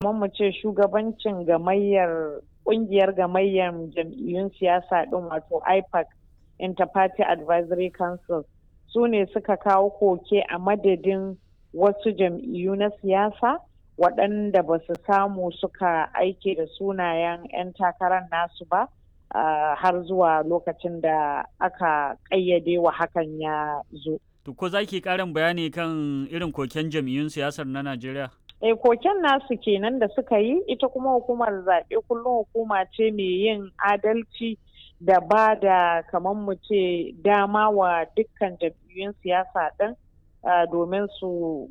kamar mu ce shugabancin gamayyar kungiyar gamayyar jam'iyyun siyasa din wato ipac interparty advisory council su ne suka kawo koke a madadin wasu jam'iyyu na siyasa waɗanda ba su samu suka aike da sunayen 'yan takarar nasu ba uh, har zuwa lokacin da aka ƙayyade wa hakan ya zo. To ko za ki ƙarin bayani kan irin koken jam'iyyun siyasar na Najeriya? E koken nasu kenan da suka yi ita kuma hukumar zaɓe kullum hukuma ce mai yin adalci da ba da kamar mu ce dama wa dukkan jam'iyyun siyasa ɗin domin su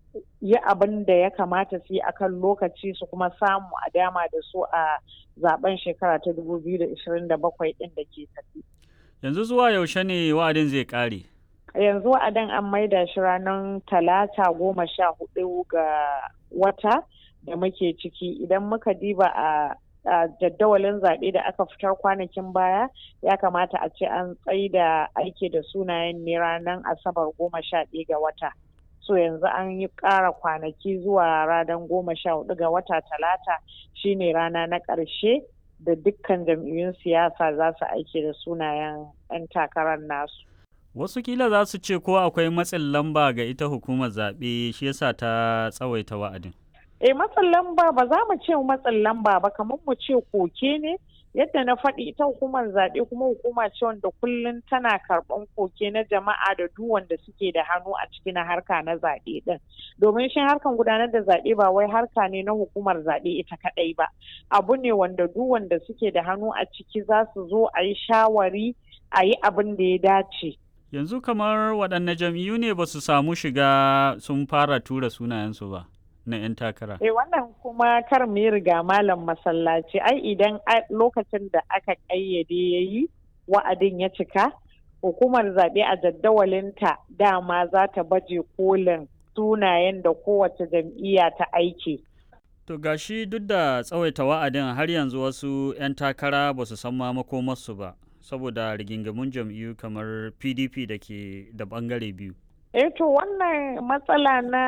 yi abin da ya kamata su yi akan lokaci su kuma samu a dama da su a zaben shekara ta 2027 ɗin da ke tafi. Yanzu zuwa yaushe ne wa'adin zai ƙare? yanzu wa'adin an maida shi ranar talata goma sha hudu ga wata da muke ciki idan muka diba a a jadawalin zaɓe da aka fitar kwanakin baya ya kamata a ce an da aiki da sunayen ne ranar asabar goma sha ɗaya ga wata so yanzu an yi ƙara kwanaki zuwa ranar goma sha hudu ga wata talata shine rana na ƙarshe da dukkan jam'iyyun siyasa za su aiki da sunayen 'yan takarar nasu Wasu kila za su ce ko akwai matsin lamba ga ita hukumar zaɓe shi yasa ta tsawaita wa'adin. Eh matsin lamba ba za mu ce matsin lamba ba kamar mu ce koke ne yadda na faɗi ita hukumar zaɓe kuma hukuma ce wanda kullum tana karɓan koke na jama'a da duk wanda suke da hannu a ciki na harka na zaɓe ɗin domin shi harkan gudanar da zaɓe ba wai harka ne na hukumar zaɓe ita kaɗai ba abu ne wanda duk wanda suke da hannu a ciki za su zo a yi shawari a yi abin da ya dace Yanzu kamar waɗanne jam'iyyu ne ba su samu shiga sun fara tura sunayensu ba na 'yan takara. Eh wannan kuma kar mu riga malam masallaci ai idan lokacin da aka ƙayyade ya yi wa'adin ya cika hukumar zaɓe a jaddawalinta dama za ta baje kolin sunayen da kowace jam'iyya ta aiki. To gashi duk da tsawaita wa'adin har yanzu wasu 'yan takara ba su san ma makomarsu ba. saboda rigingamun jam'iyyu kamar pdp da ke da bangare biyu eh to wannan matsala na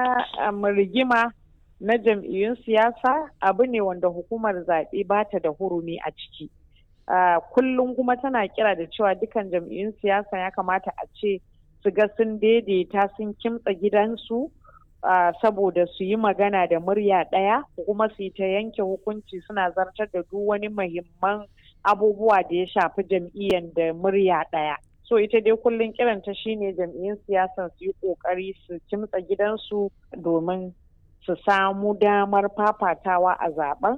um, rigima na jam'iyyun siyasa abu ne wanda hukumar zaɓe ba ta da hurumi a ciki uh, kullum kuma tana kira da cewa dukan jam'iyyun siyasa ya kamata a ce su ga sun daidaita sun kimtsa gidansu uh, saboda su yi magana da murya ɗaya kuma su yi ta yanke hukunci suna zartar da duk wani muhimman abubuwa da ya shafi jam'iyyar da murya ɗaya. So ita dai kullum kiranta shine jam'iyyun siyasa su yi ƙoƙari su kimtsa gidansu domin su samu damar fafatawa a zaben.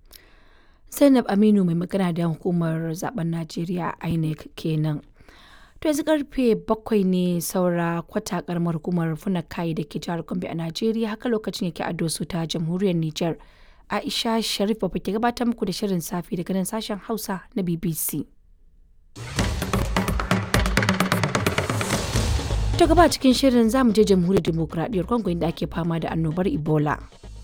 Zainab Aminu mai magana da hukumar zaben Najeriya INEC kenan. To yanzu karfe bakwai ne saura kwata karamar hukumar Funakai da ke jihar Gombe a Najeriya haka lokacin yake a Doso ta jamhuriyar Nijar. Aisha Sharif ba ke gabatar muku da shirin safe daga nan sashen Hausa na BBC. Ta gaba cikin shirin zamu je jamhuriyar demokuraɗiyyar Congo inda ake fama da annobar Ebola.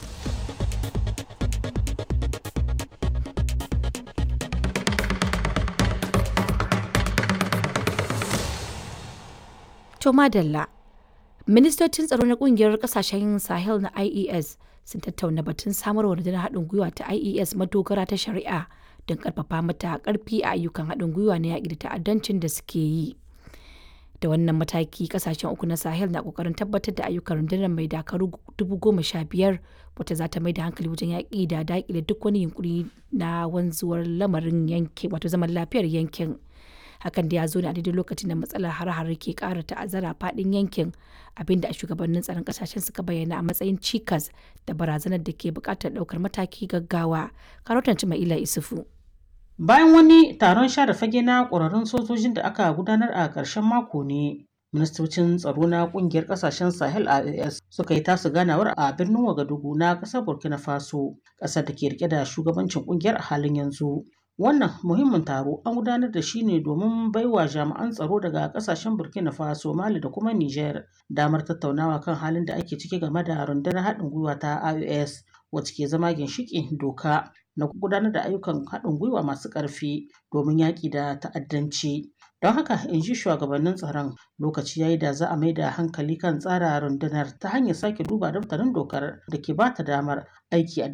To madalla. Ministocin tsaro na kungiyar kasashen Sahel na IES sun tattauna batun samar wa rundunar haɗin gwiwa ta IES madogara ta shari'a don ƙarfafa mata ƙarfi a ayyukan haɗin gwiwa na yaƙi da ta'addancin da suke yi. Da wannan mataki kasashen uku na Sahel na ƙoƙarin tabbatar da ayyukan rundunar mai dakaru dubu goma sha biyar wata za ta mai da hankali wajen yaƙi da daƙile duk wani yunkuri na wanzuwar lamarin yankin wato zaman lafiyar yankin. hakan da ya zo ne a daidai lokacin da matsalar har-har ke kara ta'azzara fadin yankin abinda a shugabannin tsaron kasashen suka bayyana a matsayin cikas da barazanar da ke bukatar daukar mataki gaggawa karotan mai ila isufu bayan wani taron share fage na ƙwararrun sojojin da aka gudanar a ƙarshen mako ne ministocin tsaro na kungiyar kasashen sahel as suka yi tasu ganawar a birnin wagadugu na ƙasar burkina faso ƙasar da ke rike da shugabancin kungiyar a halin yanzu Wannan muhimmin taro an gudanar da shi ne domin baiwa jami'an tsaro daga kasashen Burkina Faso, Mali da kuma Niger damar tattaunawa kan halin da ake ciki game da rundunar haɗin gwiwa ta IOS wacce ke zama ginshiƙin doka na gudanar da ayyukan haɗin gwiwa masu ƙarfi domin yaƙi da ta'addanci. Don haka in ji shugabannin tsaron lokaci yayi da za a mai da hankali kan tsara rundunar ta hanyar sake duba daftarin dokar da ke ba ta damar aiki a